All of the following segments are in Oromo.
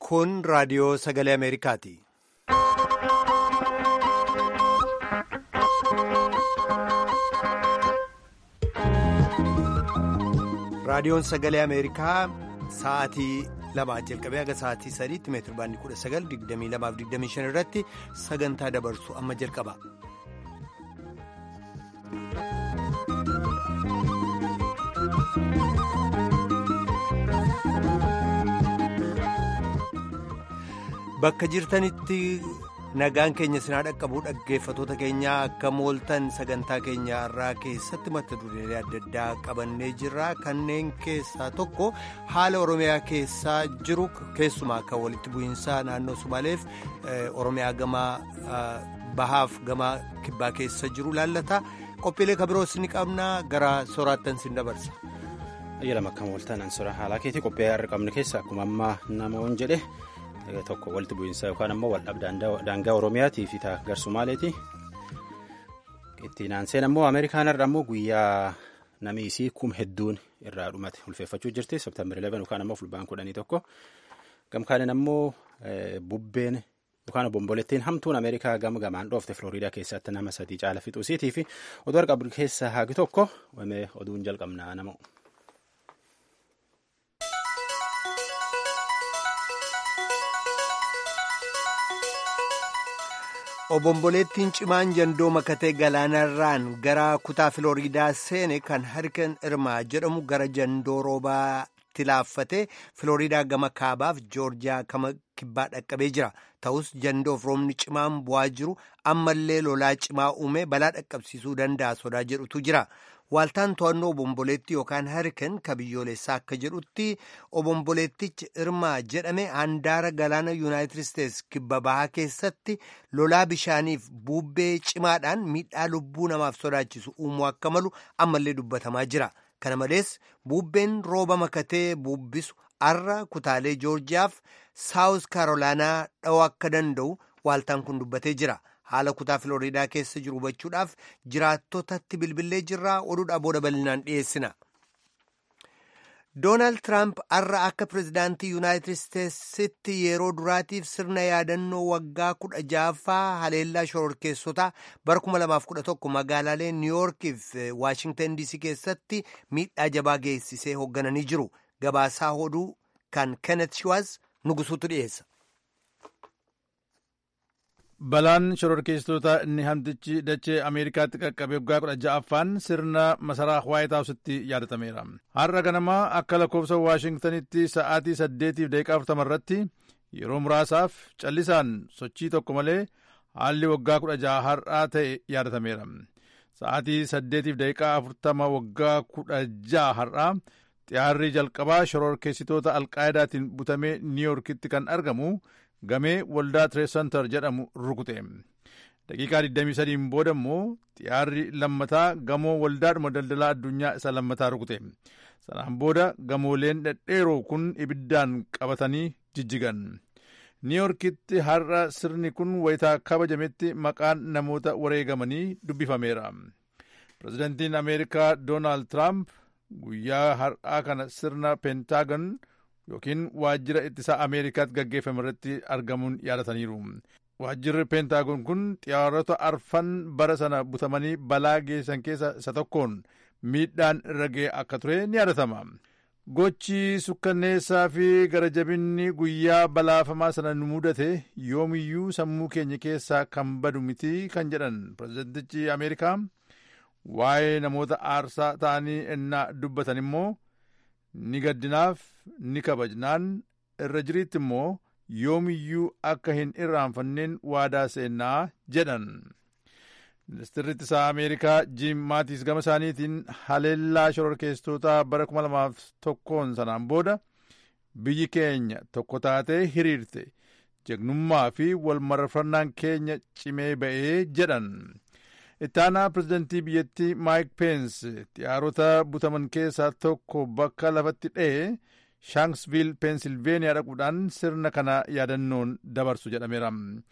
Kun raadiyoo sagalee Ameerikaati. Raadiyoon sagalee Ameerikaa sa'aatii lamaa jalqabee haga sa'aatii sadiitti meetira baandii kudha sagal digdamii lamaaf digdamii shan irratti sagantaa dabarsu amma jalqaba. Bakka jirtanitti nagaan keenya sinaa dhaqqabuu dhaggeeffatoota keenyaa akka mooltan sagantaa keenya irraa keessatti mata dureelee adda addaa qabannee jirra kanneen keessaa tokko haala oromiyaa keessaa jiru keessumaa kan walitti bu'iinsaa naannoo sumaaleef oromiyaa gamaa bahaaf gamaa kibbaa keessa jiru laallata qophiilee kabiroos ni qabna gara soraattan sin dabarsa. Ayyaala makka mooltan ansora haalaa keetii qophii har'a qabne keessa akkuma ammaa namoonni jedhe. tokko walitti bu'iinsa yookaan ammoo waldhab daangaa oromiyaatii fi garsumaaleeti ittiin aanseen ammoo ameerikaan irra ammoo guyyaa namiisii kum hedduun irraa dhumate ulfeeffachuu jirti seeptembar 11 yookaan ammoo fulbaan kudhanii tokko gamkaaniin ammoo bubbeen yookaan obombolettiin hamtuun ameerikaa gama gamaan dhoofte filooriidaa keessatti nama sadii caala fixuusiitii fi oduu harqa keessaa haagi tokko oduun jalqabnaa nama. obomboleettiin cimaan jandoo makatee galaanarraan gara kutaa filooriidaa seene kan harkan irmaa jedhamu gara jandoo roobaatti laaffatee filooriidaa gama kaabaaf joorjiyaa gama kibbaa dhaqqabee jira ta'us jandoof roobni cimaan bu'aa jiru ammallee lolaa cimaa uume balaa dhaqqabsiisuu danda'a sodaa jedhutu jira. Waaltaan to'annoo obomboleettii yookaan harkan ka biyyoolessaa akka jedhutti obomboleettichi irmaa jedhame handaara galaana yuunaayitid isteetsi kibba bahaa keessatti lolaa bishaaniif bubbee cimaadhaan miidhaa lubbuu namaaf sodaachisu uumuu akka malu ammallee dubbatamaa jira. Kana malees bubbeen rooba makatee bubbisu arra kutaalee joorjiyaaf saawus kaarolaanaa dha'uu akka danda'u waaltaan kun dubbatee jira. haala kutaa filooriidaa keessa jiru hubachuudhaaf jiraattotatti bilbilee jirraa oduudhaa booda bal'inaan dhiyeessina. Doonaald Tiraamp har'a akka pirezidaantii Yuunaayitid Isteetsitti yeroo duraatiif sirna yaadannoo waggaa kudha ja'affaa haleellaa shororkeessotaa bara 2011 magaalaalee Niiwuorkiif Waashingtan DC keessatti miidhaa jabaa geessisee hooggananii jiru. Gabaasaa oduu kan Kenneth Shiwaaz nugusuutu dhiyeessa. balaan shororkeessitoota inni hamtichi dachee ameerikaatti qaqqabe waggaa kudha ja'affaan sirna masaraa waayit haawusitti yaadatameera har'a ganamaa akka lakkoofsa waashingtanitti sa'aatii saddeetiif daqiiqaa afurtama irratti yeroo muraasaaf callisaan sochii tokko malee haalli waggaa kudha ja'a har'aa ta'e yaadatameera sa'aatii saddeetiif daqiiqaa afurtama waggaa kudha ja'a har'aa xiyyaarri jalqabaa shororkeessitoota alqaayidaatiin butamee niiyorkitti kan argamu gamee waldaa tireesantar jedhamu rukute daqiiqaa 23 booda immoo xiyyaarri lammataa gamoo waldaadhuma daldalaa addunyaa isa lammataa rukute sanaan booda gamooleen dhedheeroo kun ibiddaan qabatanii jijjigan niiyorkitti har'a sirni kun wayitaa kabajametti maqaan namoota wareegamanii dubbifameera pirezidantiin ameerikaa doonaald tiraamp guyyaa har'aa kana sirna peentaagon yookiin waajjira ittisaa ameerikaatti gaggeeffame irratti argamuun yaadataniiru. Waajjirri peentaagoon kun xiyyaarota arfan bara sana butamanii balaa geessan keessa isa tokkoon miidhaan irra ga'e akka ture ni yaadatama. Gochi sukkanneessaa fi garajabinni guyyaa balaafamaa sana nu mudate yoomiyyuu sammuu keenya keessaa kan badu miti kan jedhan pirezidantichi Ameerikaa waa'ee namoota aarsaa ta'anii ennaa dubbatan immoo ni gaddinaaf ni kabajnaan irra jiriitti immoo yoomiyyuu akka hin irraanfanneen waadaa seennaa jedhan ministirri ittisaa ameerikaa jiim maatiis gama isaaniitiin haleellaa shororkeessitoota bara 2001 sanaan booda biyyi keenya tokko taatee hiriirte jegnummaa fi walmarfannaan keenya cimee ba'ee jedhan ittaanaa pirezidantii biyyattii maayik peens xiyyaarota butaman keessaa tokko bakka lafatti dha'e shaansviil peensilveeniyaa dhaquudhaan sirna kana yaadannoon dabarsu jedhameera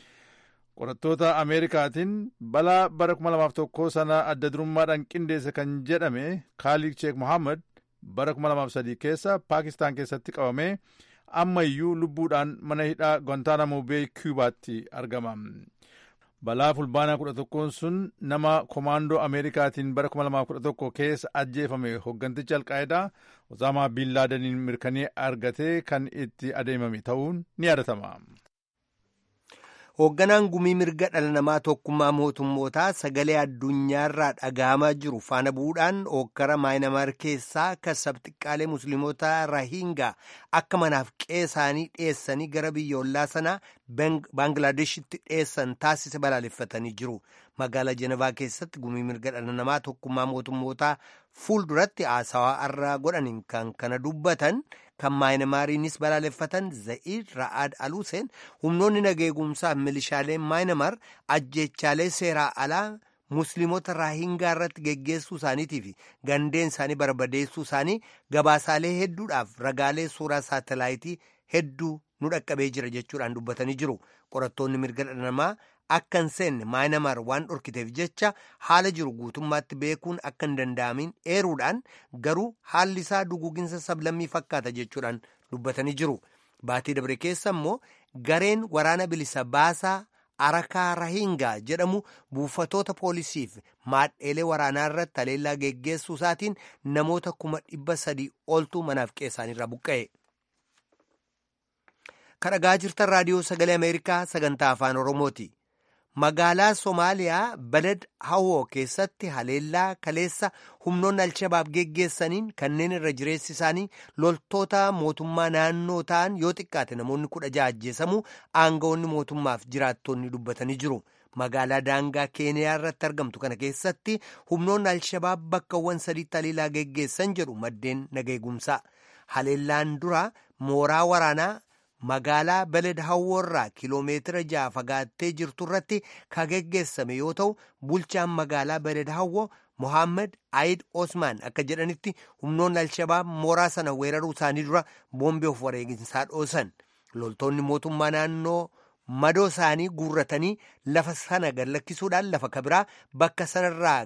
qorattoota ameerikaatiin balaa bara 2001 sana adda durummaadhaan qindeesse kan jedhame kaaliik sheek mohaammed bara 2003 keessa paakistaan keessatti qabamee ammayyuu lubbuudhaan mana hidhaa Guantanamo Bay Cubaatti argama. balaa fulbaanaa kudha tokkoon sun nama komaandoo ameerikaatiin bara 2011 keessa ajjeefame hogganticha alqaayidaa osaamaa biillaadaniin mirkanee argatee kan itti adeemame ta'uun ni yaadatama. hoogganaan gumii mirga dhala namaa tokkummaa mootummootaa sagalee addunyaarraa dhagahamaa jiru faana bu'uudhaan ookkara maayinamaar keessaa kasab xiqqaalee musliimota rahingaa akka manaaf qeesaanii dhiyeessanii gara biyyoolaa sanaa baanglaadeshitti dhiyeessan taasise balaaleffatanii jiru magaalaa jenevaa keessatti gumii mirga dhala namaa tokkummaa mootummootaa fuulduratti haasawaa irraa godhaniin kan kana dubbatan kan maayinamaariinis balaaleffatan za'iid ra'aad aluuseen humnoonni nageegumsaaf milishaaleen maayinamaar ajjeechaalee seeraa alaa musliimota raahingaa irratti geggeessuu isaaniitii fi gandeen isaanii barbadeessuu isaanii gabaasaalee hedduudhaaf ragaalee suuraa saatelaayitii hedduu nu dhaqqabee jira jechuudhaan dubbatanii jiru qorattoonni mirga dhala namaa akka hin seenne maayinamaar waan dhorkiteef jecha haala jiru guutummaatti beekuun akka hin danda'amin eeruudhaan garuu haalli isaa duguuginsa sablammii fakkaata jechuudhaan dubbatanii jiru baatii dabre keessa immoo gareen waraana bilisa baasaa arakaa rahingaa jedhamu buufatoota poolisiif maadheelee waraanaa irratti haleellaa geggeessuu isaatiin namoota kuma dhibba sadii oltu manaaf qeessaanirraa buqqa'e. kadhagaa jirtan raadiyoo sagalee ameerikaa sagantaa afaan oromooti. magaalaa somaaliyaa balad hawoo keessatti haleellaa kaleessa humnoonni alshabaab geggeessaniin kanneen irra jireessi isaanii loltoota mootummaa naannoo ta'an yoo xiqqaate namoonni kudha ja'a ajjeesamuu aangawoonni mootummaaf jiraattonni dubbatanii jiru magaalaa daangaa keeniyaa irratti argamtu kana keessatti humnoonni alshabaab bakkawwan sadiitti haleellaa geggeessan jedhu maddeen nageegumsaa haleellaan dura mooraa waraanaa magaalaa baled hawwoorraa kiloomeetira ja'a fagaattee jirtu irratti kan geggeessame yoo ta'u bulchaan magaalaa baled hawwo mohaammed ayid osmaan akka jedhanitti humnoonni alshabaab mooraa sana weeraruu isaanii dura boombii of wareeginsaa dhoosan loltoonni mootummaa naannoo madoo isaanii guurratanii lafa sana gallakkisuudhaan lafa kabiraa bakka sanarraa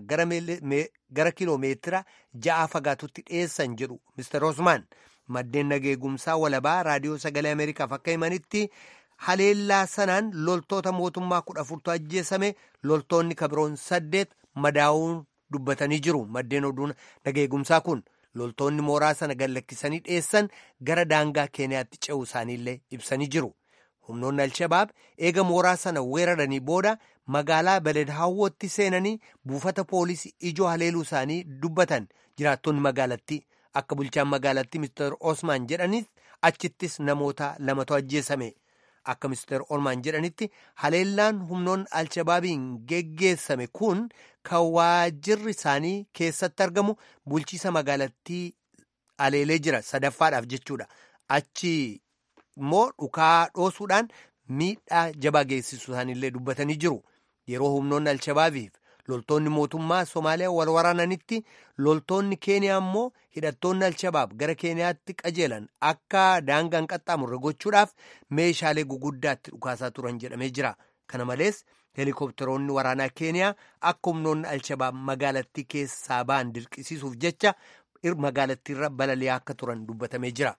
gara kiloomeetira ja'a fagaatutti dhiyeessan jedhu mister osmaan. maddeen nageegumsaa walabaa raadiyoo sagalee ameerikaaf akka himanitti haleellaa sanaan loltoota mootummaa kudha afurtu ajjeesame loltoonni kabiroon saddeet madaa'uun dubbatanii jiru maddeen oduu nageegumsaa kun loltoonni mooraa sana gallakkisanii dhiyeessan gara daangaa keeniyaatti ce'uu isaaniillee ibsanii jiru humnoonni alshabaab eega mooraa sana weeraranii booda magaalaa baled hawwootti seenanii buufata poolisii ijoo haleeluu isaanii dubbatan jiraattonni magaalattii. akka bulchaan magaalattii mister osmaan jedhanis achittis namoota lamatu ajjeesame akka mister osmaan jedhanitti haleellaan humnoonni alshabaabiin geggeessame kun kan waajirri isaanii keessatti argamu bulchiisa magaalattii aleelee jira sadaffaadhaaf jechuudha achi immoo dhukaa dhoosuudhaan miidhaa jabaa geessisuu isaaniillee dubbatanii jiru yeroo humnoonni alshabaabiif loltoonni mootummaa somaaliyaa wal waraananitti loltoonni keeniyaa immoo hidhattoonni alshabaab gara keeniyaatti qajeelan akka daangaan qaxxaamurre gochuudhaaf meeshaalee guguddaatti dhukaasaa turan jedhamee jira kana malees heelikoopteroonni waraanaa keeniyaa akka humnoonni alshabaab magaalattii keessaa ba'an dirqisiisuuf jecha magaalattiirra balali'aa akka turan dubbatamee jira.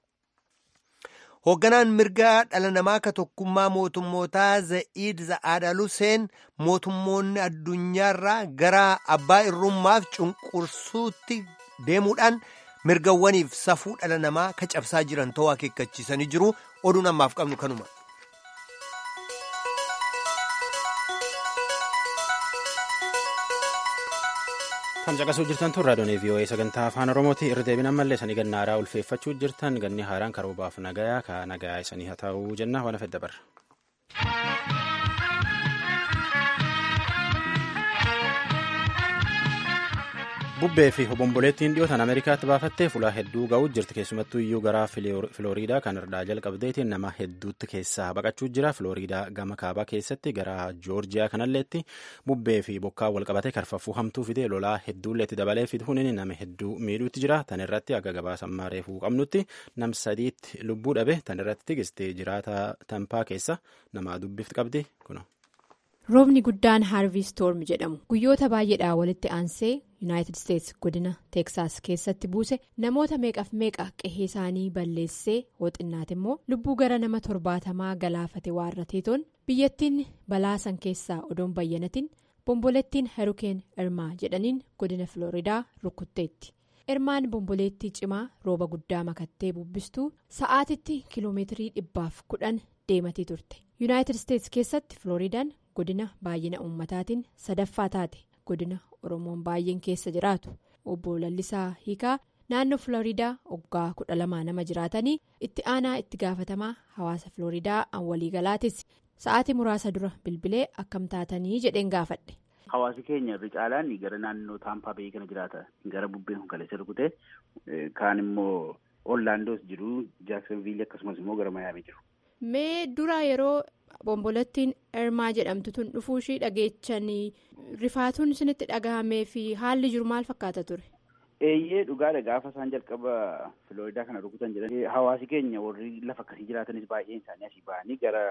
hoogganaan mirga dhala namaa ka tokkummaa mootummootaa za'iid za'aad aluseen mootummoonni addunyaarraa gara abbaa irrummaaf cunqursuutti deemuudhaan mirgawwaniif safuu dhala namaa ka cabsaa jiran ta'uu akeekkachiisanii jiru oduun ammaaf qabnu kanuma. Kan caqasuu jirtan tun raadiyoon VOA sagantaa afaan Oromooti irra deebiin ammallee isanii ganna haaraa ulfeeffachuu jirtan ganni haaraan karoobaaf nagayaa ka nagayaa isanii haa ta'uu jenna waan fedha barra. bubbee fi hobomboleettiin dhiyootaan ameerikaatti baafattee fulaa hedduu ga'uu jirti keessumattuu iyyuu gara filooriidaa kan irraa jalqabdeetiin nama hedduutti keessaa baqachuu jira filooriidaa gama kaabaa keessatti gara joorjiyaa kanalleetti bubbee fi bokkaa walqabatee karfaffuu hamtuu fidee lolaa hedduullee itti dabalee fiduun nama hedduu miidhuutti jira tan irratti akka gabaasammaa reefuu qabnutti nam sadiitti lubbuu dhabe tan irratti tigistee jiraata tampaa keessa nama dubbifti qabdi kuno. roobni guddaan haarvii stoorm jedhamu guyyoota baay'eedhaa walitti aansee yuunaayitid isteetsi godina teeksaas keessatti buuse namoota meeqaaf meeqa qe'ee isaanii balleessee hooxinnaati immoo lubbuu gara nama torbaatamaa galaafate waarrateetoon biyyattiin balaa san keessaa odoon bayyanatiin bomboleettiin herukeen irmaa jedhaniin godina filooridaa rukutteetti. Irmaan bomboleettii cimaa rooba guddaa makattee bubbistuu sa'aatitti kiiloomeetirii dhibbaaf kudhan deematii turte yuunaayitid isteetsi keessatti filooridaan godina baay'ina uummataatiin sadaffaa taate godina oromoon baay'een keessa jiraatu obbo lallisaa hiikaa naannoo filooridaa waggaa kudha lamaa nama jiraatanii itti aanaa itti gaafatamaa hawaasa filooridaa an waliigalaatis sa'aatii muraasa dura bilbilee akkam taatanii jedheen gaafadhe. Hawaasi keenya irri caalaan gara naannoo taampaa ba'ee kana jiraata gara bubbeen kun kaleessa rukute kaan immoo ollaandoos jiru jaaksanviilii akkasumas immoo gara mayaamii jiru. Mee dura yeroo bombolettiin Irmaa jedhamtu tun dhufuu ishii dhageechanii rifaatuun isinitti dhagahamee fi haalli jiru maal fakkaata ture? Eeyyee dhugaadha gaafa isaan jalqaba Filooridaa kana rukutan jedhan hawaasi keenya warri lafa akkasii jiraatanis baay'een isaanii asii ba'anii gara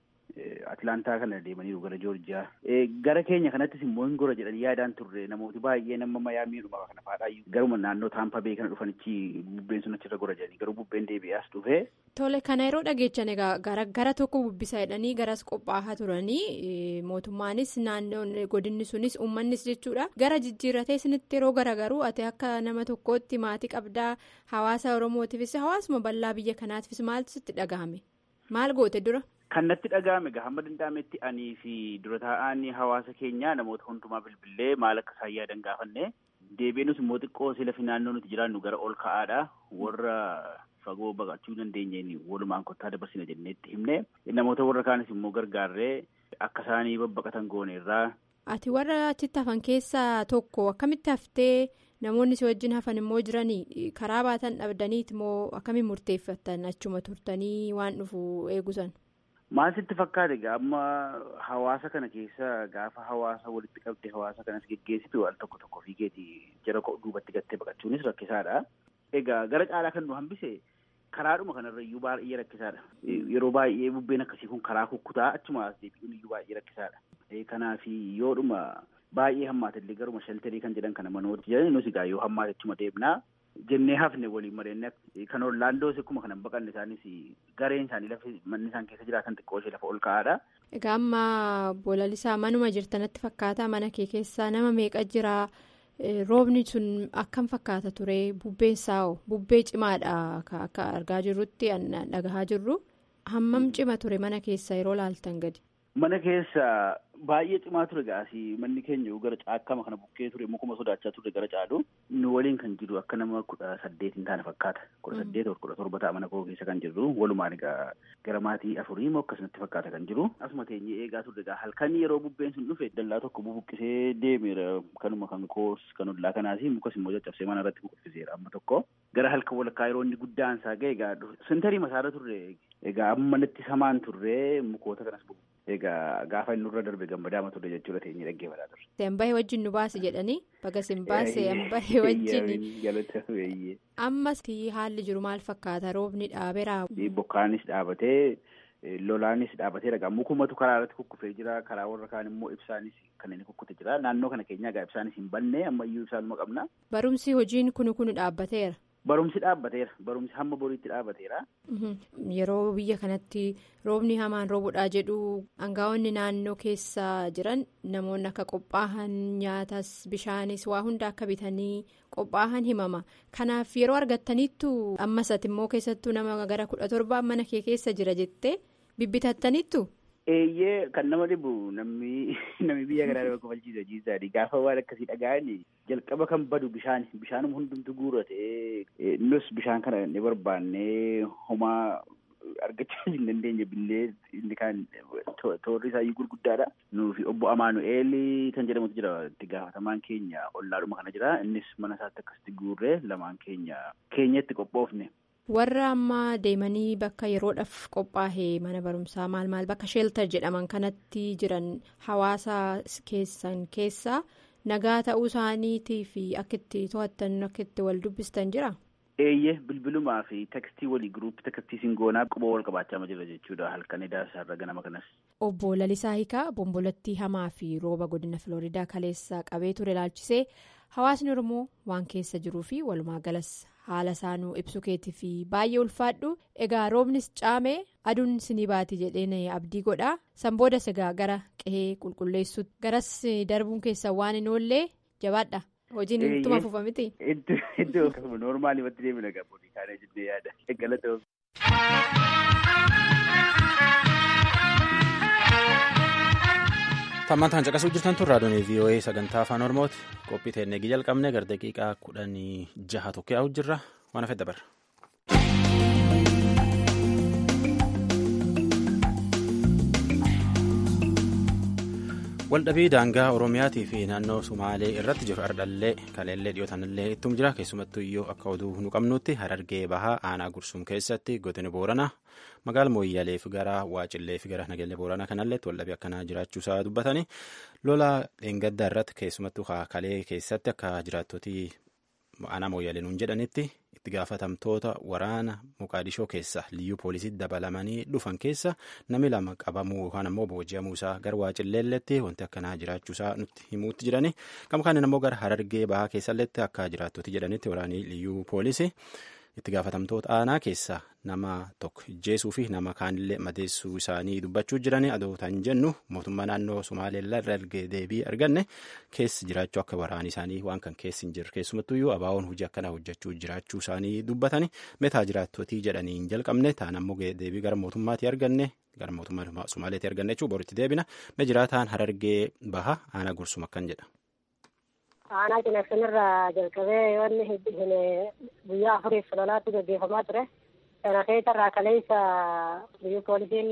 Atilaantaa kana deemaniiru gara Joorjiyaa. Gara keenya kanattis immoo hin gora jedhanii yaadaan turre namooti baay'een amma mayaamiidhuma kana faadhaayyuu garuma naannoo taampaa bee kana dhufanichi bubbeen sun achirra gora jedhanii garuu bubbeen deebi'ee as dhufe. Tole kana yeroo dhageechan egaa gara tokko bubbisa jedhanii garas qophaa'aa turanii mootummaanis naannoon godinni sunis uummannis jechuudha gara jijjiirratee isinitti yeroo garagaruu ati akka nama tokkootti maatii qabdaa hawaasa oromootiifis hawaasuma bal'aa biyya kanaatiifis maaltu sitti dhagahame maal goote dura. Kan natti dhaga'ame egaa hamma danda'ametti anii fi dura taa'aan hawaasa keenyaa namoota hundumaa bilbilee maal akka isaan yaadan gaafanne deebiinus immoo xiqqoo sila fi naannoo nuti jiraannu gara ol ka'aadha warra fagoo baqachuu dandeenyeen walumaan kottaa dabarsina jenneetti himne namoota warra kaanis immoo gargaarree akka isaanii babbaqatan gooneerraa. Ati warra achitti hafan keessaa tokko akkamitti haftee namoonni si wajjin hafan immoo jiranii karaa baatan dhabdaniit immoo akkamiin murteeffatan achuma turtanii waan dhufu eegusan. Maal sitti fakkaate amma hawaasa kana keessa gaafa hawaasa walitti qabde hawaasa kanas geggeessitu al tokko tokko fiigeeti jara duubatti gattee baqachuunis rakkisaadha. Egaa gara caalaa kan nu hambise karaadhuma kanarra iyyuu baay'ee rakkisaadha. Yeroo baay'ee bubbeen akkasii kun karaa kukkutaa achuma as deebi'uun iyyuu baay'ee rakkisaadha. Kanaaf yoodhuma baay'ee hammaatellee garuma shaltarii kan jedhan kana manooti jedhani nus egaa yoo hammaate achuma deemnaa. jennee hafne waliin mari'anne kan Orlaandoos akkuma kanan baqanne isaanis gareen isaanii lafa manni isaan keessa jiraatan xiqqoo ishee lafa ol ka'aadha. Egaa amma bolalisaa manuma jirtanatti fakkaata mana kee keessaa nama meeqa jira roobni sun akkam fakkaata ture bubbeen saa'o bubbee cimaadha akka argaa jirrutti dhagahaa jirru hammam cima ture mana keessa yeroo laaltan gadi. Mana keessa baay'ee cimaa ture gaasii manni keenya gara caakkama kana bukkee ture mukuma sodaachaa ture gara caalu nu waliin kan jiru akka nama kudha saddeet hin taane fakkaata kudha saddeet kudha torba ta'a mana koo keessa kan jiru walumaan egaa gara maatii afurii moo akkasumatti fakkaata kan jiru asuma teenyee eegaa turre egaa halkan yeroo bubbeen sun dhufe dallaa tokko bubuqqisee deemeera kanuma kan koos kan ollaa kanaas mukas immoo caccabsee mana irratti buqqiseera amma tokko gara halkan walakkaa yeroo inni guddaan isaa ga'e egaa sintarii masaara turre egaa amma natti samaan turre mukoota kanas bubu. Egaa gaafa inni nurra darbe gammadaama turre jechuudha teenyee dhaggeeffataa turre. Sembahee wajjin nu baase jedhanii baga simbaasee hambahee wajjin. Ammas haalli jiru maal fakkaata roobni dhaabeera. Bokkaanis dhaabatee lolaanis dhaabatee dhagaa mukumatu karaa irratti kukkufee jira karaa warra kaan immoo ibsaanis kan inni kukkute jira naannoo kana keenyaa egaa ibsaanis hin banne ammayyuu ibsaanuma qabna. Barumsi hojiin kunu kunu dhaabbateera. Barumsi dhaabbateera barumsi hamma boriitti dhaabbateera. Yeroo biyya kanatti roobni hamaan roobudhaa jedhu aangaa'onni naannoo keessa jiran namoonni akka qophaa'an nyaatas bishaanis waa hunda akka bitanii qophaa'an himama kanaaf yeroo argattaniittu ammas ati immoo keessattuu nama gara kudha torbaa mana kee keessa jira jettee bibbitattaniittu. Eeyyee kan nama dhibu namni namni biyya kanaa nama kofalchiisa jiisaadhi gaafa waan akkasii dhaga'an jalqaba kan badu bishaan bishaanuma hundumtu guurate nus bishaan kana ni barbaanne homaa argachaa hin dandeenye billee inni kaan toorri isaayyuu gurguddaadha. Nuufi obbo Amaanu'eel kan jedhamutu jira itti gaafatamaan keenya ollaadhuma kana jira innis mana isaatti akkasitti guurree lamaan keenya keenyatti qophoofne. warra amma deemanii bakka yeroodhaaf qophaa'ee mana barumsaa maal maal bakka sheeltar jedhaman kanatti jiran hawaasa keessan keessaa nagaa ta'uu isaaniitii fi akka itti to'attan akka itti wal dubbistan jira. Eeyyee bilbilumaa fi tekstii walii giruuppii tekstii singoonaa quba wal qabaachaa jirra jechuudha halkan edaa isaarra ganama kanas. Obbo Lalisaa Hiikaa bombolattii hamaa fi rooba godina Filooridaa kaleessa qabee ture ilaalchisee hawaasni Oromoo waan keessa jiruu fi walumaa galas haala isaanuu ibsu keetii fi baay'ee ulfaadhu egaa roobnis caamee aduun sinii baati jedheen abdii godha sanbooda sigaa gara qehee qulqulleessuutti garas darbuun keessa waan hin oollee jabaadha. Hojiin ittuma fufa miti. Iddoo akkasuma noormaalii watti deemina gaboonni kaanee jennee yaada. Eeggalatoom. Tammantaan caqasuu jirtan tun raadiyoon VOA sagantaa afaan Oromooti. Qophii teennee jalqabne gara daqiiqaa kudhanii jaha tokko yaa'u jirra. Waan hafe dabarra. Waldhabii daangaa Oromiyaatii fi naannoo Sumaalee irratti jiru ardhallee kaleellee dhiyootanillee ittum jira. Keessumattuu iyyuu akka oduu nu qabnutti Harargee Bahaa aanaa Gursum keessatti godina Booranaa magaala Mooyyalee fi gara Waacillee fi gara Nageellee Booranaa kanalleetti waldhabii akkanaa jiraachuusaa dubbatanii lola dheengaddaa irratti keessumattuu kalee keessatti akka jiraattootii aanaa Mooyyalee nuun jedhanitti itti gaafatamtoota waraana Muqaadishoo keessa liyyuu poolisii dabalamanii dhufan keessa namni lama qabamuu yookaan ammoo booji'amuu isaa gara Waacilleelleetti wanti akkanaa jiraachuusaa nutti himuutti jirani. Gama kaaniin ammoo gara Harargee Bahaa keessalleetti akka jiraattoti jedhanitti waraanii liyyuu poolisii itti gaafatamtoota aanaa keessa nama tokko ijjeesuu fi nama kaanillee madeessuu isaanii dubbachuu jiranii adootaan jennu mootummaa naannoo Sumaaleellaa irra ergee deebii arganne keessi jiraachuu akka waraanii isaanii waan kan keessi hin jirre keessumattuyyuu abaawoon hojii akkanaa hojjechuu jiraachuu isaanii dubbatanii meetaa jiraattotii jedhanii hin jalqabne taan ammoo deebii gara mootummaatii arganne gara mootummaa Sumaaleetii arganne jechuun boritti deebina mee jiraataan Harargee Bahaa aanaa gursum akkan jedha. aanaa cinaqsinirraa jalqabee yoonni hin guyyaa afuriif lolaatti gaggeeffamaa ture kana keessarraa kaleessa biyyi poolisiin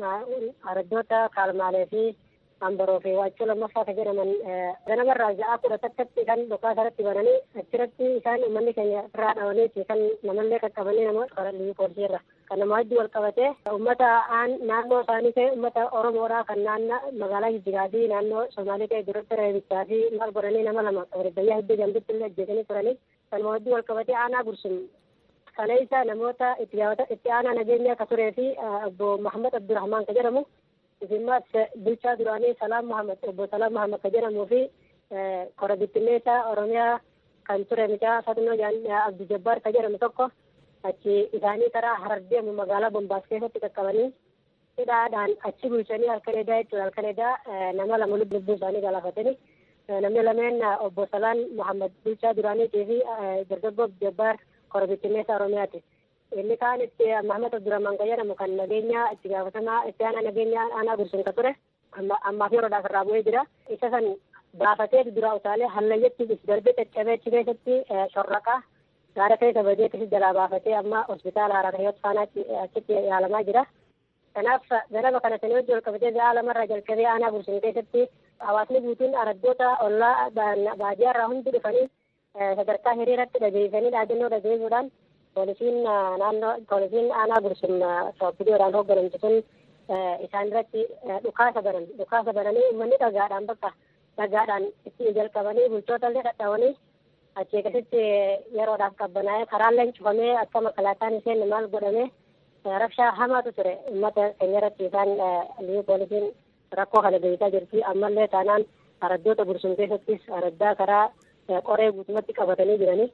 araddoota kaalmaalee fi ambaroo fi waachuu lammaffaa kan jedhaman ganamarraa ja'a kudha takkatti kan dhukaasa irratti bananii achirratti isaan uummanni keenya irraa dhawaniiti kan namallee qaqqabanii namoota karaa biyyi poolisii irra kan nama hedduu wal qabatee uummata naannoo isaanii ta'e uummata oromoodhaa kan naannoo magaalaa jijjigaa fi naannoo somaalii ta'e duratti reebichaa fi maal godhanii nama lama biyya hedduu jambitti illee ajjeesanii turanii kan nama hedduu wal qabatee aanaa gursum kaleessa namoota itti aanaa nageenya akka turee fi obbo Mahammad Abdurrahmaan kan jedhamu Isimmas bulchaa duraanii Salaam Mahamad obbo Salaam Mahamad kan jedhamuu fi kora bittinneessaa Oromiyaa kan ture mucaa Fatnoo Abdi Jabbaar kan jedhamu tokko achi isaanii karaa harar deemu magaalaa Bombaas keessatti qaqqabanii hidhaadhaan achi bulchanii halkan edaa jechuudha halkan edaa nama lama lubbuu isaanii galaafatanii namni lameen obbo Salaan Mahamad bulchaa duraaniitii fi dargaggoo Abdi Jabbaar kora bittinneessaa Oromiyaati. inni kaan itti Mahamad Abdurrahman kan jedhamu kan nageenya itti gaafatamaa itti aanaa nageenya aanaa gursun ka ture ammaaf yeroodhaaf irraa bu'ee jira isa san baafatee duraa utaalee hallayyatti darbee caccabee achi keessatti shorraqaa gaara keessa badee akkasi jalaa baafatee amma hospitaala harar hiyyot faanaatti achitti yaalamaa jira. Kanaaf ganama kana sanii wajji ol qabatee ga'a lamarraa jalqabee aanaa gursun keessatti hawaasni guutuun araddoota ollaa baadiyyaarraa hundi dhufanii sadarkaa hiriiratti dhageessanii dhaadannoo dhageessuudhaan poolisiin naannoo poolisiin aanaa gursum viidiyoodhaan hoogganamtu sun isaan irratti dhukaasa banan dhukaasa bananii uummanni dhagaadhaan bakka dhagaadhaan itti jalqabanii bulchoota illee dhadhaawanii achii akkasitti yeroodhaaf qabbanaa'ee karaalleen cufamee akka makalaataan isheen maal godhamee rabshaa hamaatu ture uummata keenya irratti isaan liyyuu poolisiin rakkoo kana beekaa jirti ammallee taanaan araddoota gursum keessattis araddaa karaa qoree guutumatti qabatanii jiranii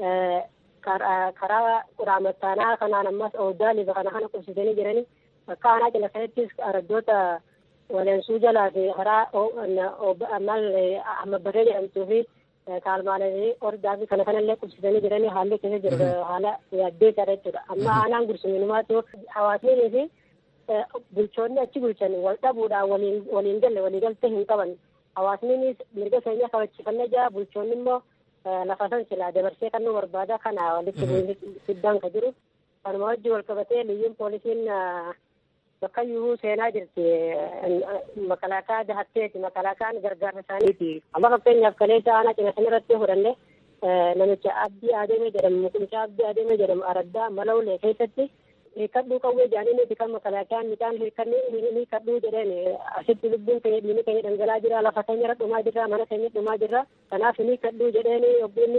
karaa quraamattaanaa kanaan ammas ooddaa liba kana kana qubsisanii jiranii akka aanaa cina kanattis araddoota waleensuu jalaa fi karaa mal ahmabbaree jedhamtuu fi kaalmaalee ordaa fi kana kanallee qubsisanii jiranii haalli keessa jiru haala yaaddeessaadha jechuudha amma aanaan gursuminumaatu hawaasnii fi bulchoonni achi bulchan wal dhabuudhaan waliin waliin galle waliigaltee hin qaban hawaasniinis mirga keenya kabachifannee jira bulchoonni immoo lafa san silaa dabarsee kan nu barbaada kana walitti fiddaan ka jiru kanuma wajji wal qabatee liyyuun poolisiin bakka iyyuu seenaa jirti makalaakaa dahatteeti makalaakaan gargaarsa isaaniiti amma fakkeenyaaf kaleessa aanaa cina san irratti fudhanne namicha abdii adeemee jedhamu mucaa abdii adeemee jedhamu araddaa malawulee keessatti hiikkadhuu qawwee jaaniiniti kan makalaakaan midhaan hiikkadhuu jedheen asitti lubbuun keenya dhiini keenya dhangalaa jira lafa keenya irra dhumaa jirra mana keenya dhumaa jirra kanaaf hiikkadhuu jedheen obbo inni didu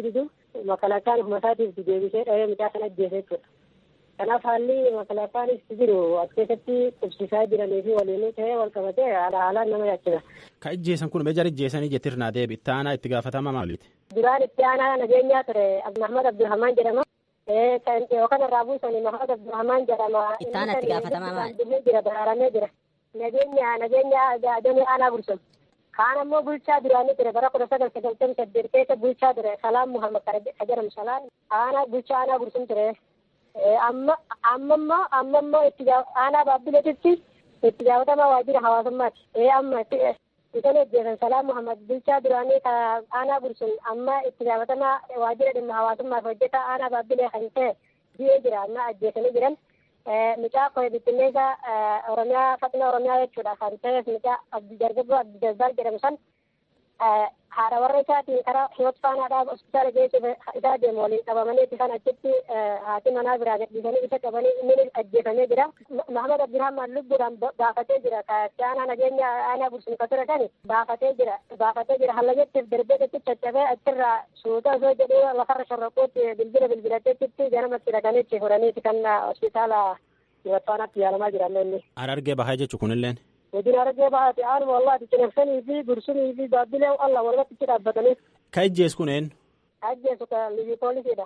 makalakaan ufuma isaatiif deebisee dhahee mucaa sana ajjeese jechuudha. Kanaaf haalli makalakaanis jiru as keessatti qubsiisaa jiranii fi waliin ta'ee wal qabatee haala haalaan nama yaachisa. Ka ijjeessan kun meejar ijjeessanii jettirnaa deebi itti aanaa itti gaafatama maaliiti? Duraan itti aanaa nageenyaa ture Mahmad Abdulrahmaan jedhama. Yookaan irraa buusanii Mahmad Abdulrahmaan jedhama. Itti aanaa itti gaafatamaa maali? Jira daraaramee jira. Nageenya nageenya damee aanaa Gursum. Kaan ammoo bulchaa duraanii ture bara kudha sagal sagaltamii saddeet keessa bulchaa ture Salaam Muhammad ka jedhamu Salaam aanaa bulchaa aanaa Gursum ture. Amma ammammoo ammammoo itti aanaa baabbileetitti itti gaafatamaa waajjira hawaasummaati. Ee amma isan hojjetan Salaam Muhammad bulchaa duraanii ka aanaa Gursum amma itti gaafatamaa waajjira dhimma hawaasummaaf hojjeta aanaa baabbilee kan ta'e biyya jira amma ajjeesanii jiran. Mucaa koye bittinneessa Oromiyaa faxina Oromiyaa jechuudha kan ta'es mucaa dargaggoo Abdi Jabbaar jedhamu san haadha warra isaatiin karaa hiyoot faanaadhaaf hospitaala geessuuf isaa deemu waliin qabamanii itti kan achitti haati manaa biraa gadhiisanii isa qabanii inni ajjeefamee jira. Mahamad Abdirahmaan lubbuudhaan baafatee jira. Kaatti aanaa nageenya aanaa bursuun ture kan baafatee jira. Baafatee jira. Hallagettiif darbee itti caccabee achirraa suuta osoo jedhuu lafarra shorroquutti bilbila bilbilateetti ganamatti dhaqanii itti furaniiti kan hospitaala hiyoot faanaatti yaalamaa jiran inni. Arargee bahaa jechuun kunilleen. Wajjin argee baate aanuma wallaati cinaksanii fi gursumii fi baabbilee allah walumatti itti dhaabbatanii. Ka ijjees kun eenyu? Ajjeesu ka liyyuu poolisiidha.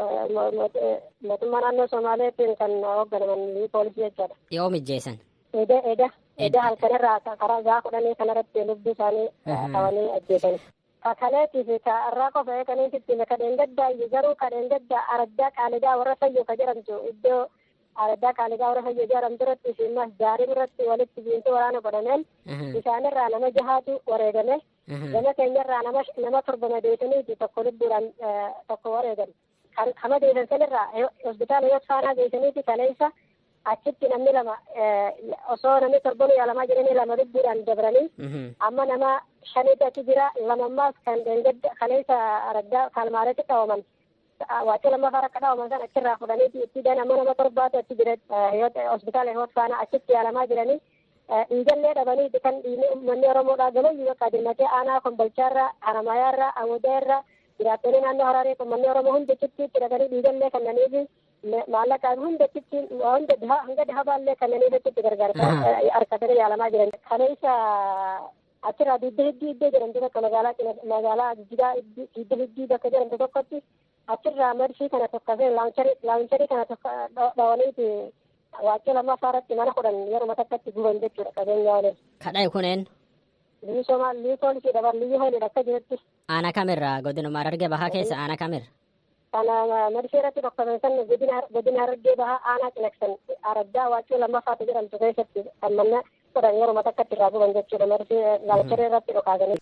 Mootummaa naannoo Somaaleetiin kan hoogganaman liyyuu poolisii jechaadha. Yoom ijjeessan? Eda eda eda halkanirraa karaa gaa kudhanii kanarratti lubbii isaanii qabanii ajjeesan. Kakaleetii fi irraa qofa eeganiititti kadheen gaddaa garuu kadheen gaddaa araddaa qaalidaa warra fayyoo ka jedhamtu iddoo araddaa qaalidaa warra fayyoo jedhamtu irratti fi gaarii irratti walitti biintu waraana godhameen isaanirraa nama jahaatu wareegame gama keenyarraa nama nama torba madeessaniiti tokko lubbuudhaan tokko wareegan kan kama deessan sanirraa hospitaala yoo faanaa geessaniiti kaleessa achitti namni lama osoo namni torban yaalamaa jedhanii lama lubbuudhaan dabranii amma nama shaniitu achi jira lamammaas kan deengadda kaleessa araddaa kalmaaletti qabaman waacii lammaffaa rakka dhawaman san achirraa fudhanii itti dan amma nama torbaatu achi jira hospitaala hiwoot faana achitti yaalamaa jiranii dhiigallee dhabanii kan dhiini uummanni oromoodhaa gamayyuu bakka dirmatee aanaa kombolchaarraa haramayaarraa amudaarraa jiraattonni naannoo hararee uummanni oromoo hundi achitti itti dhaqanii dhiigallee kannaniifi maallaqaan hunda achitti hunda hanga dhahabaallee kannaniif achitti gargaarsa harkatanii yaalamaa jiran kaleessa achirraa didda hiddii iddoo jedhamtu tokko magaalaa magaalaa jijjigaa didda hiddii bakka jedhamtu tokkotti achirraa marshii kana tokkosee laawuncharii kana tokko dhawaniiti waacii lammaffaa irratti mana kudhan yeruma takkatti guban jechuudha qabeenya waliin. Kadhaa'e kuneen. Liyyu Somaal liyyu poolisii dabar liyyu hoolidha akka jirutti. Aanaa kamirraa godinuma Harargee bahaa keessa aanaa kamir. Kana marshii irratti tokkosan san godina Harargee bahaa aanaa cinaksan araddaa waacii lammaffaatu jedhamtu keessatti kan manna kudhan yeruma takkatti irraa guban jechuudha marshii laawuncharii irratti dhokaasanii.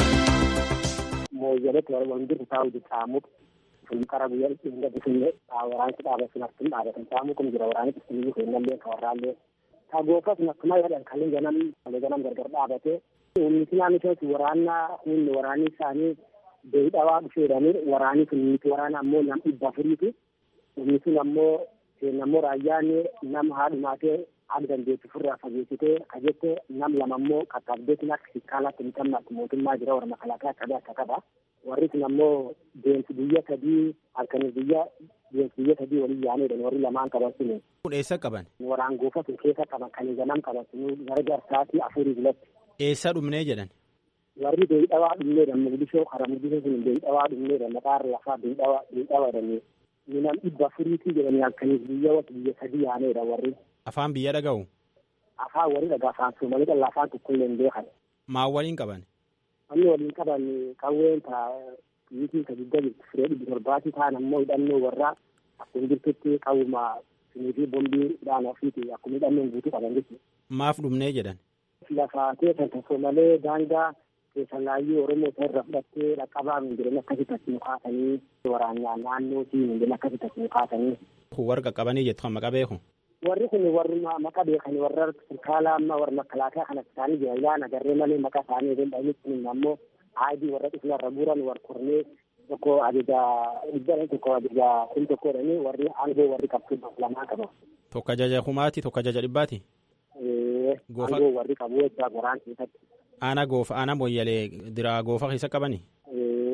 Mooyyaleetti wanti taa'u caamuudha. sun kara guyyaa ittiin gadhiisinne waraansi dhaabatu naftin dhaabatan saamu kun jira waraanni ittiin kennallee ka warraallee ka goofas nakkuma jedhan kalli ganam kalli ganam gargar dhaabate ummiti naannoo keessatti waraanna humni waraanni isaanii beeyidhawaa dhufeedhanii waraanni sun miti waraana ammoo nam dhibba afuriiti inni sun ammoo ammoo raayyaan nama haadhumaatee akka dandeettu furraa fageessitee ka jette nam lama ammoo qaqqabdeetiin akka sikkaalatti hin qabnaatti mootummaa jira warra makalaakaa qabee akka qaba. warri sun ammoo deemsi biyya sadii halkanii biyya deemsi biyya sadii waliin yaanedha warri lamaan qaban sun. Kun eessa qaban? Waraan goofa sun keessa qaban kan ganam qaban sun gara jarsaatii afurii bilatti. Eessa dhumnee jedhan? Warri beeyidhawaa dhumneedha mugdishoo kara mugdishoo sun beeyidhawaa dhumneedha maqaarra lafaa beeyidhawaa beeyidhawaa jedhanii. Minam dhibba afuriitii jedhanii halkanii biyya wata biyya sadii yaanedha warri. Afaan biyya dhaga'u? Afaan warri dhagaa afaan soomalii dhalla afaan tokkollee hin beekan. Maa waliin qaban? Wanni waliin qaban qawween taa biyyitiin ka guddaa jirtu firee dhibbi torbaatii ta'an ammoo hidhannoo warraa akkuma jirtutti qawwuma sinii fi bombii dhaana ofiiti akkuma hidhannoon guutuu qaban jechuudha. Maaf dhumnee jedhan? Lafaatee kan tokko malee daangaa keessan laayyuu Oromoo isa irra fudhattee dhaqqabaa minjiran akkasitti achi nu kaasanii waraanaa naannoo fi minjiran akkasitti achi nu kaasanii. Kun warra qaqqabanii jettu kan maqaa beeku? warri kun warri maqaa beekanii warra sirkaala amma warra makalaakaa kana isaanii jira ilaan agarree malee maqaa isaanii eegeen dhahanii kun ammoo aadii warra dhufnarra buuran war kornee tokko ajaja dhibba tokko ajaja kun tokko dhanii warri aangoo warri qabtu lamaa qaba. Tokko ajaja kumaati tokko ajaja dhibbaati. Aangoo warri qabu jechaa goraan keessatti. Aanaa goofa aanaa mooyyalee diraa goofa keessa qabani.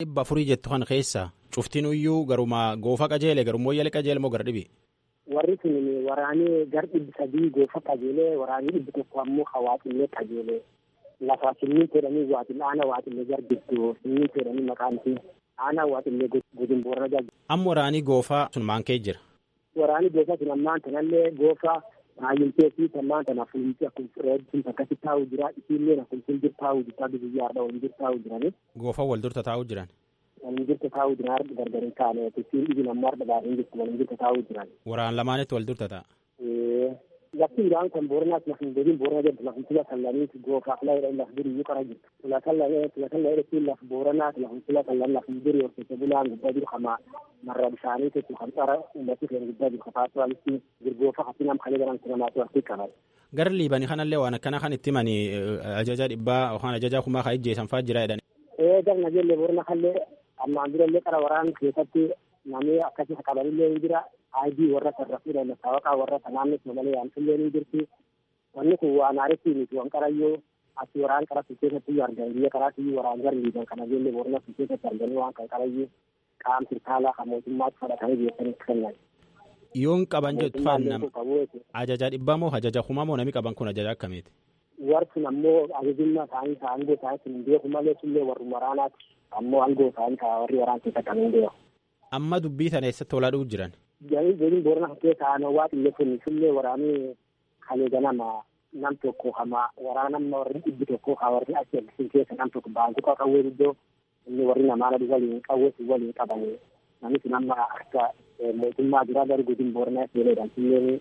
dhibba afurii jettu kan keessa cuftiin iyyuu garuma goofa qajeele garummoo yala qajeele moo gara dhibi. warri sun waraanii gar dhibbi sadii goofa qajeelee waraanii dhibbi tokko ammoo hawaaxillee qajeelee lafa simmiin jedhanii waaxillee aana waaxillee gar gidduu simmiin jedhanii maqaan isii aana waaxillee godin boorana jaa amma waraanii goofaa sun maan kee jira. waraanii goofa sun ammaan tanallee goofa baay'intee fi tammaan tana fuulti akkuma reebbiin akkasi taa'u jira isiillee akkuma fuuldura taa'u jirta biyyaadha waliin jira taa'u jirani. Goofa wal durta taa'u jiran. waliin jirta taa'u jiran harka gargar hin taane isiin dhibi namma harka baadhiin jirtu waliin jirta taa'u jiran. Waraan lamaanitti wal durta ta'a. lafti biraan kan booranaas lafin godin boorana jedhu lafin sila sallaniiti goofaaf laayidha laf duri iyyuu qara jirtu sila sallayidha siin laf booranaas lafin sila sallan lafin duri horsiise bulaan gubbaa jiru kama marra bishaanii jechu kan xara ummati keenya gubbaa jiru kafaatu alitti girgoofa hati nam kalee garan sinamaatu artii qaban. Gara liibanii kanallee waan akkana kan itti mani ajaja dhibbaa yookaan ajaja kumaa kan ijjeessan fa'aa jira jedhani. Ee gar nageellee boorana kallee ammaan durallee qara waraan keessatti namni akkasii qabanillee hin jira aayidii warra sarrafuudha masaawaqaa warra sanaannis malee yaamsillee ni jirti wanni kun waan aaritti miti wan qarayyoo ati waraan qara sun keessatti iyyuu argan biyya karaatti iyyuu waraan gar liiban kana jeellee boorana sun keessatti arganii waan kan qarayyuu qaam sirtaalaa kan mootummaatti fudhatanii beekanitti kennan. Yoon qaban jettu faannam ajaja dhibbaa moo ajaja kumaa moo namni qaban kun ajaja akkamiiti? Warri ammoo ajajummaa isaanii aangoo isaanii sun hin beeku malee sullee warri waraanaati ammoo aangoo isaanii warri waraan keessatti kan hin beeku. Amma dubbii tana eessatti olaa dhufu jiran? Jedhin boorana keessa aanaa waa xillee kun sullee waraanii kalee ganama nam tokko kama waraanamma warri dhibbi tokko ka warri achi eegsisin keessa nam tokko baankuqa qawwee guddoo inni warri namaana waliin qawwee sun waliin qabanii namni sun amma akka mootummaa biraa gara godin booranaa seenedhaan silleen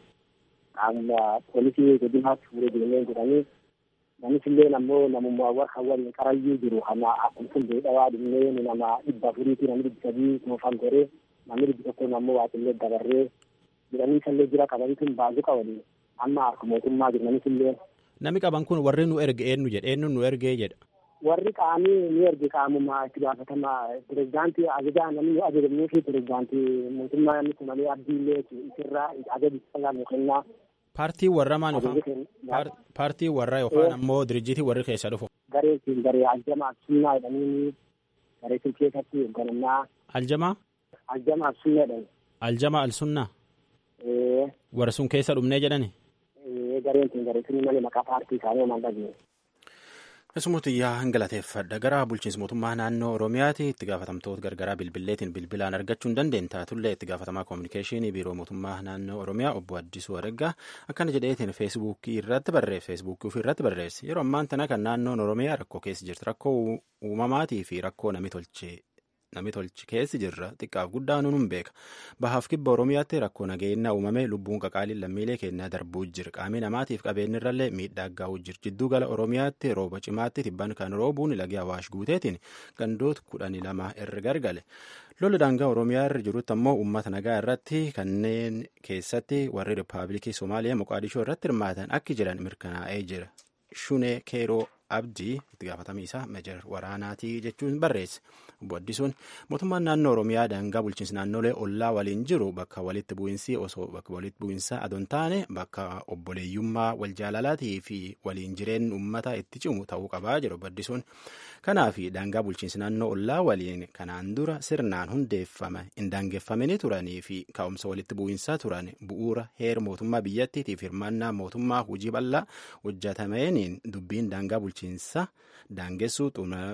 poolisii godinaatti fuudhee deemee godhanii namni silleen ammoo namummaa warra waliin qarayyuu jiru kana akkuma sun beedhawaa dhinnee nama dhibba afuriitii namni dhibbi sadii toofan goree namni dhibbi tokko ammoo waaqillee dabarree jedhanii sallee jira qabanii sun baazuqa waliin amma harka mootummaa jiru namni silleen. Namni qaban kun warri nu erge eenyu jedha eenyu nu ergee jedha. warri qaamii ni erge qaamuma itti gaafatama pirezidaantii ajajaa namni nu ajajamnuu fi pirezidaantii mootummaa namni kun malee abdiillee isirraa ajaji salaa nu kennaa. Paartii warra maan yookaan paartii warra yookaan ammoo dirjiitii warri keessa dhufu. Garee siin garee aljama absunnaa jedhanii garee sun keessatti hoogganannaa. Aljamaa? Aljama absunnaa jedhani. Aljama alsunnaa? Warra sun keessa dhumnee jedhani? Gareen sun garee sun malee maqaa paartii isaanii homaan dhageenye. Keessumatti yaa galateeffadha gara bulchiinsa mootummaa naannoo Oromiyaati itti gaafatamtoota gargaraa bilbilleetiin bilbilaan argachuu hin dandeenye taatullee itti gaafatamaa koominikeeshinii biiroo mootummaa naannoo Oromiyaa obbo Addisuu Adaggaa akkana jedheetiin feesbuukii irratti barreesse feesbuukii ofii irratti barreesse yeroo ammaan tana kan naannoon Oromiyaa rakkoo keessa jirti rakkoo uumamaatii fi rakkoo namni tolchee namni tolchi keessi jirra xiqqaaf guddaa nuun beeka bahaaf kibba oromiyaatti rakkoo nageenya uumame lubbuun qaqaaliin lammiilee keenyaa darbuu jira qaamii namaatiif qabeenyirrallee miidhaa gahu jira jidduu gala oromiyaatti rooba cimaatti tibban kan roobuun lagi awaash guuteetiin gandoota kudhanii lama irra gargale lolli daangaa oromiyaa irra jirutti ammoo uummata nagaa irratti kanneen keessatti warri rippaabilikii somaaliyaa moqaadishoo irratti hirmaatan akki jiran mirkanaa'ee jira shunee keeroo abdii itti gaafatamii isaa meejar waraanaatii jechuun barreesse obbo Addisuun mootummaan naannoo Oromiyaa daangaa bulchiinsa naannolee ollaa waliin jiru bakka walitti bu'iinsi osoo bakka walitti bu'iinsa adoon taane bakka obboleeyyummaa wal jaalalaatii fi waliin jireenya uummata itti cimu ta'uu qabaa jedhu obbo Addisuun kanaaf daangaa bulchiinsa naannoo ollaa waliin kanaan dura sirnaan hundeeffame hin daangeffamanii turanii fi ka'umsa walitti bu'iinsaa turan bu'uura heera mootummaa biyyattiitiif hirmaannaa mootummaa hojii bal'aa hojjetameeniin dubbiin daangaa bulchiinsa daangessuu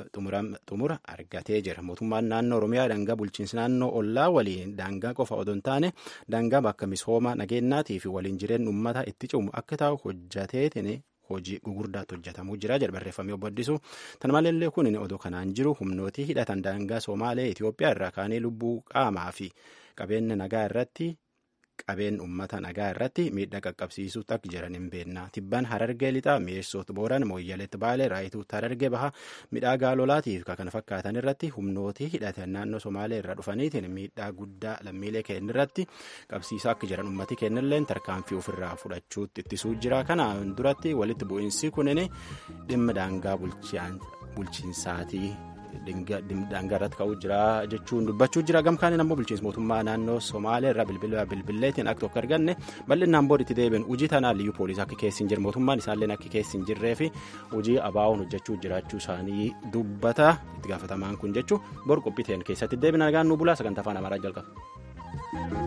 xumura argatee jira mootummaan naannoo oromiyaa daangaa bulchiinsa naannoo ollaa waliin daangaa qofa odoo hin taane daangaa bakka misooma nageenyaatii fi waliin jireenya uummata itti cimu akka ta'u hojjateetiin hojii gugurdaatti hojjetamuu jira jedha barreeffamee obbo Addisuu tan maleellee kun odoo kanaan jiru humnootii hidhatan daangaa Somaalee Itoophiyaa irraa kaanee lubbuu qaamaa fi qabeenya nagaa irratti qabeen uummata nagaa irratti miidhaa qaqqabsiisuutti akka jiran hin beekna tibban harargee lixaa mi'eessoota booran mooyyaleetti baalee raayituutti harargee baha midhaa lolaatiif kan fakkaatan irratti humnootii hidhatan naannoo somaalee irraa dhufaniitiin miidhaa guddaa lammiilee keenya irratti qabsiisaa akka jiran uummati keenyallee tarkaanfii ofirraa fudhachuutti ittisuu jira kanaan duratti walitti bu'iinsi kunin dhimma daangaa bulchiinsaatii daangaa irratti ka'uu jira jechuun dubbachuu jira gamkaaniin ammoo bulchiinsa mootummaa naannoo somaalee irraa bilbila bilbilleetiin akka tokko arganne bal'inaan booditti deebiin hojii tanaan liyyuu poolisii akka keessi hin jirre mootummaan isaallee akka keessi hin jirree fi hojii abaa'oon hojjechuu jiraachuu isaanii dubbata itti gaafatamaan kun jechuu bor qophiiteen keessatti deebina nagaan nu bulaa sagantaa afaan amaaraa jalqaba.